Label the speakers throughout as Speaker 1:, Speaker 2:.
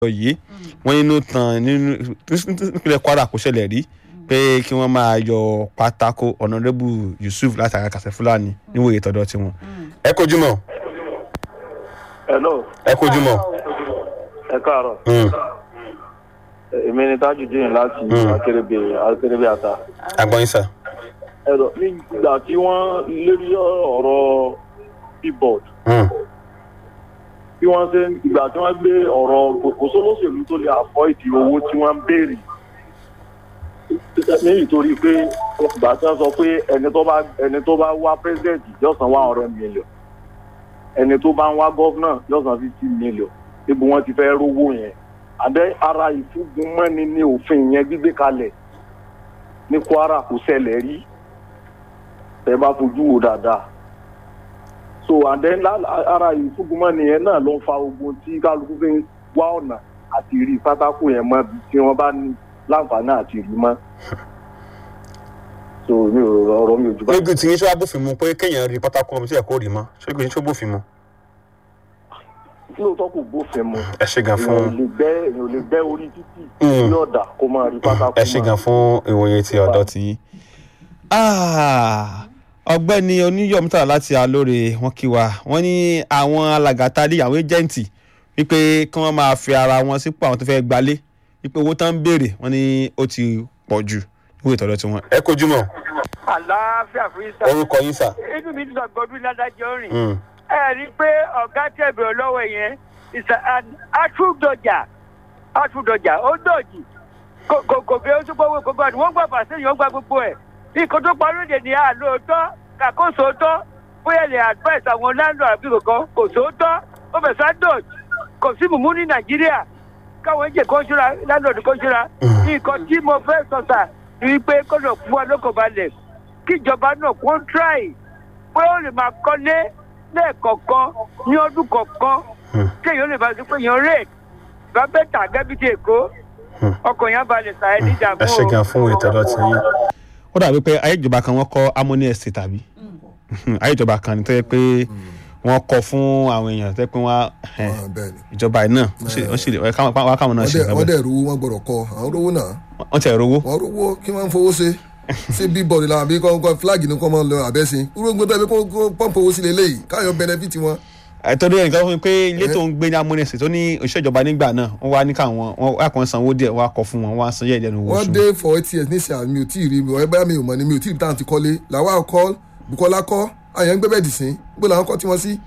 Speaker 1: yìí wọ́n nínú tán nínú nípínlẹ̀ Kwara kò ṣẹlẹ̀ rí pé kí wọ́n máa yọ pátákó ọ̀nàdẹ́bù Yusuf látara kàṣẹ Fúlàní níwòye tọ́dọ̀ tiwọn. ẹ kojú mọ́
Speaker 2: hello
Speaker 1: ẹ kojú mọ́.
Speaker 2: ẹ káàárọ̀ èmi ni Tajudeen láti akérèbè akérèbè ata
Speaker 1: agbọ́n sà.
Speaker 2: ẹ̀rọ nígbà tí wọ́n lérí ọ̀rọ̀ billboard bí wọ́n ṣe ìgbà tí wọ́n gbé ọ̀rọ̀ kò sólóṣèlú tó lè avoid owó tí wọ́n ń béèrè ní ìtorí pé ìgbà tí wọ́n sọ pé ẹni tó bá ẹni tó bá wá president yóò san one hundred million ẹni tó bá ń wá governor yóò san fifty million níbo wọ́n ti fẹ́ rówó yẹn àbẹ ara ìfúngunmọ́ni ní òfin yẹn gbígbé kalẹ̀ ní Kwara kò ṣẹlẹ̀ rí tẹ́ bá fojú wo dáadáa so and then ara ìfúngunmọ́ni yẹn náà ló ń fa ogun tí kálukú fi ń wá ọ̀nà àti rí pátákó yẹn mọ́ tí wọ́n bá ní láǹfààní àti rí mọ́ so mi ò ọ̀rọ̀ mi ò jù bá.
Speaker 1: níbi tí yín ṣọ́ bófin mu pé kéèyàn rí pátákó ọmọ tí ẹ̀ kó rí mọ́ ṣé kò ní ṣó bófin mu.
Speaker 2: lóòótọ́ kò bófin mu
Speaker 1: ẹ ṣe gan
Speaker 2: èèyàn ò
Speaker 1: fún
Speaker 2: lè bẹ́ èèyàn ò lè bẹ́ orí títì
Speaker 1: Mm.
Speaker 2: ní ọ̀dà kó máa rí pátákó
Speaker 1: ẹ ṣe gan fún ìwòye ti ọ̀dọ́ ti yín. Ah, ọ̀gbẹ́ni oníyọ̀mítà láti alóore wọn kí wa wọ́n ní àwọn alàgàtà ní àwọn ẹjẹǹtì wípé kí wọ́n máa fi ara wọn sípò àwọn tó fẹ́ẹ́ gbalé wípé owó tán ń béèrè wọ́n ní ó ti pọ̀ jù níwèé tọ̀dọ̀ tiwọn. ẹ kojú mọ́
Speaker 3: àlàáfíà fún yín sá.
Speaker 1: orúkọ yín sà.
Speaker 3: inú mi ti sọ gbọdún ládájọ́ rìn. ẹ rí i pé ọ̀gá tẹ̀bẹ̀ ọlọ́wọ́ yẹn is an atúndọ̀jà atúndọ̀jà ó dọ̀jì kò kò kò fi oṣù gbowó gbogbo àti wọ́n gbà pàṣẹ yìí wọ́n gba gbogbo ẹ̀. nǹkan tó parí òde ní àlóòótọ́ kàkóso tọ́ bóyá lè advice àwọn landlord àbí kankan kò sóòótọ́ ó fẹ̀ sá dọ̀jì kò sí mùmú ní nàìjíríà káwọn ẹ̀jẹ̀ kó ṣúra landlord kó ṣúra. nǹkan tí mo fẹ́ sọ sà ni pé kó lọ fún wa lóko balẹ̀ kíjọba náà kó ń tíráì pé ó lè máa kọ́lé lẹ́ẹ̀kọ̀ọ̀kan ní ọdún kọ̀ọ̀kan kéèyàn lè máa sọ pé èèyàn rè bá bẹ́ẹ̀ tà gẹ́bí ti èkó ọkọ̀ yẹn balẹ̀ sàá ní ìdààmú
Speaker 1: ẹ ṣe
Speaker 3: o.
Speaker 1: gan fún ìtọ́dọ̀ ti yín. ó dàbí pé ayé ìjọba kan wọ́n kọ́ harmony estate tàbí ayé ìjọba kan ní tó yẹ pé wọ́n kọ́ fún àwọn èèyàn tó yẹ pé wọ́n
Speaker 4: Ah, bẹ́ẹ̀ ni
Speaker 1: ìjọba yìí náà wọ́n sì- wọ́n sì lè wọ́n káwọn wọ́n káwọn náà
Speaker 4: wọ́n
Speaker 1: ṣe
Speaker 4: dẹ̀
Speaker 1: nǹkan
Speaker 4: wọ́n
Speaker 1: bẹ́ẹ̀
Speaker 4: dẹ̀ rówó wọ́n gbọ́dọ̀ kọ́ àwọn rówó náà
Speaker 1: wọ́n tẹ̀ rówó.
Speaker 4: wọ́n rówó kí wọ́n fowó ṣe ṣé bíbọ̀dì làwọn àbí kọ́ flag ni kọ́ mọ́ lọ àbẹ́sìn irúgbó tó yẹ kó kó pọ́ǹpù owó sí lélẹ́yìí káyọ̀ benefit wọn.
Speaker 1: àìtọ́jú ẹnìkan fún mi pé ilé tó ń gbé ní harmony estate tó ní òṣìṣẹ́ ìjọba nígbà náà wọ́n wá ní káwọn wọ́n wá kàn sanwó díẹ̀ wọ́n á kọ fún wọn wọ́n á san yẹ́ ìdẹ́nu owó
Speaker 4: wọ́n
Speaker 1: oṣù.
Speaker 4: dé for eight years nísìnyí mi ò tí ì rí mi ọ̀rẹ́ mi ò mọ̀ ni mi ò tí ì rí táwọn ti kọ́lé làwọn kọ́ Bukola kọ́ àyàn ń gbé bẹ́ẹ̀ dì sí gbé làwọn kọ́ tí wọ́n sí.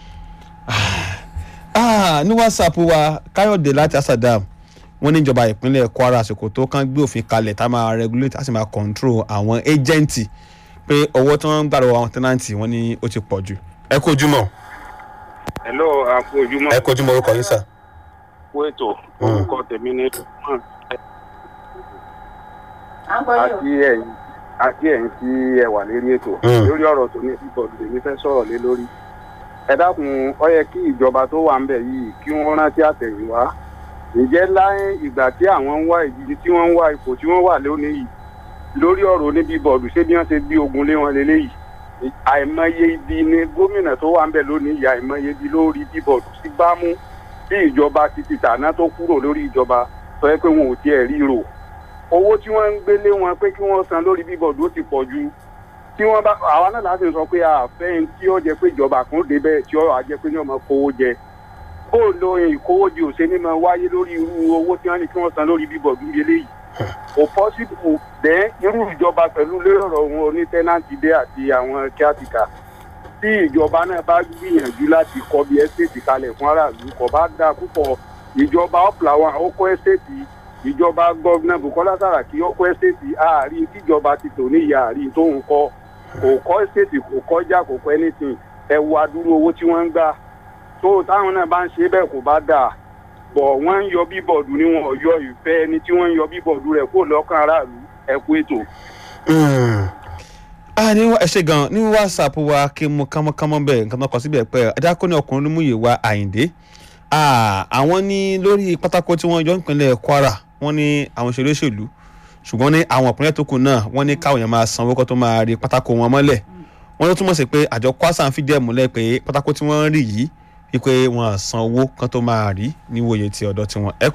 Speaker 1: Ah, ní whatsapp wa káyọ̀dé láti asadam wọ́n ní ìjọba ìpínlẹ̀ kwara àsìkò tó kàn gbé òfin kalẹ̀ tá a máa regulate a sì máa control àwọn agenti pé owó tí wọ́n ń gbà lọ́wọ́ àwọn tenanti wọ́n ní ó ti pọ̀ jù. ẹ kó ojúmọ́
Speaker 5: hello àpò ojúmọ́
Speaker 1: ẹ kó ojúmọ́ orúkọ yín sà.
Speaker 5: kú ètò orúkọ tèmi ní tùmọ̀
Speaker 6: à ń gbọ́ yín o.
Speaker 5: àti ẹ̀yin àti ẹ̀yin tí ẹ wà lérí ètò
Speaker 1: Mm.
Speaker 5: lórí ọ̀rọ̀ tó ní bíbọ̀dù lèmi fẹ́ sọ̀rọ̀ lé lórí ẹ dákun ó yẹ kí ìjọba tó wà ń bẹ̀ yìí kí wọ́n rántí àtẹ̀yìnwá ǹjẹ́ láyé ìgbà tí àwọn ń wá ìdíje tí wọ́n ń wá ipò tí wọ́n wà lónìí yìí lórí ọ̀rọ̀ ní bíbọ̀dù ṣé bí wọ́n ṣe gbé ogun lé wọn lélẹ́yìí àìmọye ibi ni gómìnà tó wà ń bẹ̀ lónìí yìí àìmọye ibi lórí bíbọ̀dù sí bámú bí ìjọba ti ti tàná tó kúrò lórí ìjọba sọ pé wọn ò tiẹ̀ ríro owó tí wọ́n ń gbélé wọn pé kí wọ́n san lórí bíbọ̀dù ó ti pọ̀ ju tí wọ́n bá àwa náà láti sọ pé àfẹ́ tí ó jẹ pé ìjọba kan débẹ̀ tí ó wà jẹ pé ní ọmọ kówó jẹ bó lo ìkówójì òṣè ní máa wáyé lórí irú owó tí wọ́n ní kí wọ́n san lórí bíbọ̀dù eléyìí kò pọ́sibú dẹ́ irú ìjọba pẹ̀lú lérò wọn oní tẹ́nàntì dé àti àwọn kíátìkà tí ìjọba náà bá gbìyànjú láti kọ́ bí ẹ́stéètì kalẹ̀ fún aráàlú kò bá dáa púpọ̀ ìjọba ọ̀plàwọn àkókò ẹ́stéètì ìjọba gọ́vnà bukola saraki ó kọ́ ẹ́stéètì àárín tíjọba ti tò ní ìyá àárín tó ń kọ́ kò kọ́ ẹ́stéètì kò kọjá kò kọ́ anything ẹ wo adúrú owó tí wọ́n ń gbà tó táwọn náà bá ń ṣe bẹ́ẹ̀ kò bá dáa bọ̀ wọ́n ń yọ bíbọ̀dù ni wọn ò yọ ìfẹ́ ẹni tí wọ́n ń yọ bíbọ̀dù rẹ̀ kó lọ́kàn aráàlú ẹ kú ètò.
Speaker 1: ah ní wá- ẹ ṣe gan ní whatsapp wa kí n mú kánmọ́kánmọ́ bẹ́ẹ̀ nǹkan tó kọ síbẹ̀ pé ẹ̀dákọ́ ní ọkùnrin mú yìí wá àyíǹde Ah, àwọn ní lórí pátákó tí wọ́n yọ nípínlẹ̀ kwara wọ́n ní àwọn òṣèré òṣèlú ṣùgbọ́n ní àwọn ìpínlẹ̀ tó kù náà wọ́n ní káwọn èèyàn máa sanwó kó tó máa rí pátákó wọn mọ́lẹ̀ wọ́n ló túmọ̀ sí pé àjọ kwasa ń fìdí ẹ̀ múlẹ̀ pé pátákó tí wọ́n ń rí yìí wípé wọn san owó kan tó máa rí níwòye ti ọ̀dọ̀ tiwọn ẹ